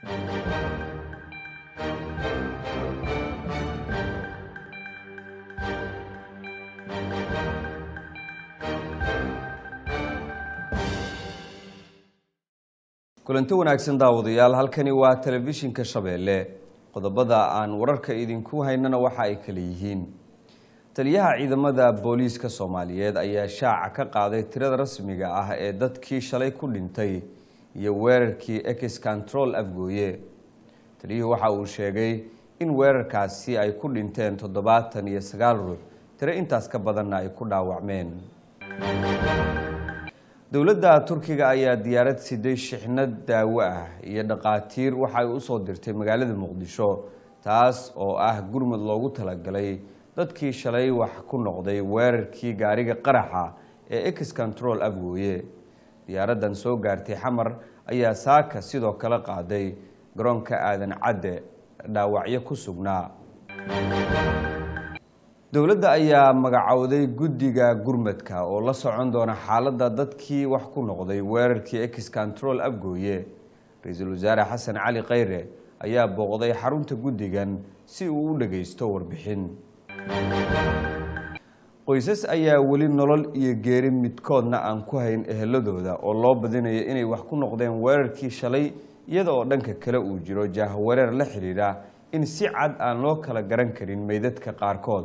kulanti wanaagsan daawadayaal halkani waa telefishinka shabeelle qodobada aan wararka idinku haynana waxa ay kala yihiin taliyaha ciidamada booliiska soomaaliyeed ayaa shaaca ka qaaday tirada rasmiga ah ee dadkii shalay ku dhintay iyo weerarkii ex control afgooye taliyuhu waxa uu sheegay in weerarkaasi ay ku dhinteen toddobaatan iyo sagaal ruux tiro intaas ka badanna ay ku dhaawacmeen dowladda turkiga ayaa diyaarad siday shixnad daawo ah iyo dhaqaatiir waxa ay usoo dirtay magaalada muqdisho taas oo ah gurmud loogu talagalay dadkii shalay wax ku noqday weerarkii gaariga qaraxa ee ex control afgooye diyaaraddan soo gaartay xamar ayaa saaka sidoo kale qaaday garoonka aadan cadde dhaawacyo ku sugnaa dowladda ayaa magacowday guddiga gurmadka oo la socon doona xaaladda dadkii wax ku noqday weerarkii ex control afgooye ra-iisul wasaare xasan cali khayre ayaa booqday xarunta guddigan si uu u dhagaysto warbixin qoysas ayaa weli nolol iyo geeri midkoodna aan ku hayn eheladooda oo loo badinayo inay wax ku noqdeen weerarkii shalay iyada oo dhanka kale uu jiro jaahawareer la xidhiidha in si cad aan loo kala garan karin meydadka qaarkood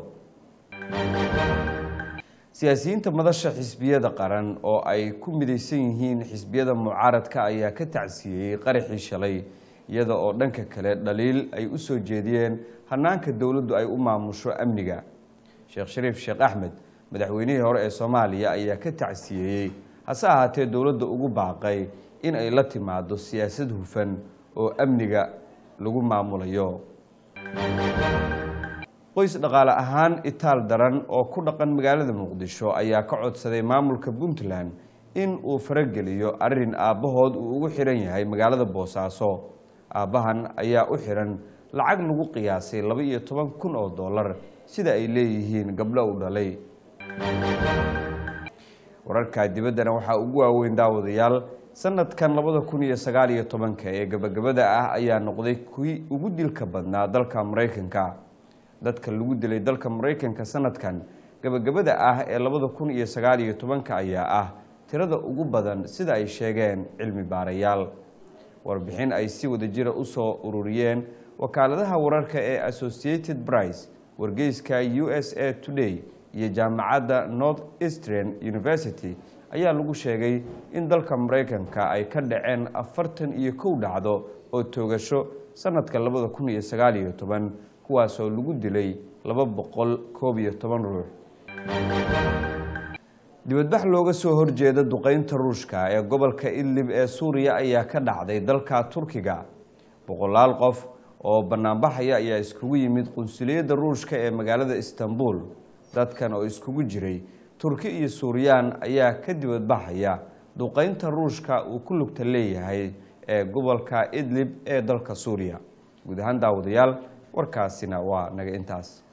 siyaasiyiinta madasha xisbiyada qaran oo ay ku midaysan yihiin xisbiyada mucaaradka ayaa ka tacsiyeeyey qaraxii shalay iyada oo dhanka kale dhaliil ay u soo jeediyeen hanaanka dowladdu ay u maamusho amniga sheekh shariif sheekh axmed madaxweynihii hore ee soomaaliya ayaa ka tacsiyeeyey hase ahaatee dowladda ugu baaqay in ay la timaado siyaasad hufan oo amniga lagu maamulayo qoys dhaqaale ahaan itaal daran oo ku dhaqan magaalada muqdisho ayaa ka codsaday maamulka puntland in uu farageliyo arrin aabbahood uu ugu xiran yahay magaalada boosaaso aabbahan ayaa u xiran lacag lagu qiyaasay laba iyo toban kun oo dollar sida ay leeyihiin gabdho u dhalay wararka dibaddana waxaa ugu waaweyn daawadayaal sanadkan labada kun iyo sagaal iyo tobanka ee gabagabada ah ayaa noqday kuwii ugu dilka badnaa dalka maraykanka dadka lagu dilay dalka maraykanka sanadkan gabagabada ah ee labada kun iyo sagaal iyo tobanka ayaa ah tirada ugu badan sida ay sheegeen cilmi baarayaal warbixin ay si wadajira usoo ururiyeen wakaaladaha wararka ee associated brice wargeyska u s a today iyo jaamacadda north eastern university ayaa lagu sheegay in dalka maraykanka ay ka dhaceen afartan iyo kow dhacdo oo toogasho sanadka labada kun iyo sagaal iyo toban kuwaasoo lagu dilay laba boqol koob iyo toban ruux dibadbax looga soo horjeeda duqeynta ruushka ee gobolka idlib ee suuriya ayaa ka dhacday dalka turkiga boqolaal qof oo banaanbaxaya ayaa iskugu yimid qunsuliyadda ruushka ee magaalada istanbul dadkan oo iskugu jiray turki iyo suuriyaan ayaa ka dibadbaxaya duqeynta ruushka uu ku lugta leeyahay ee gobolka idlib ee dalka suuriya guud ahaan daawadayaal warkaasina waa naga intaas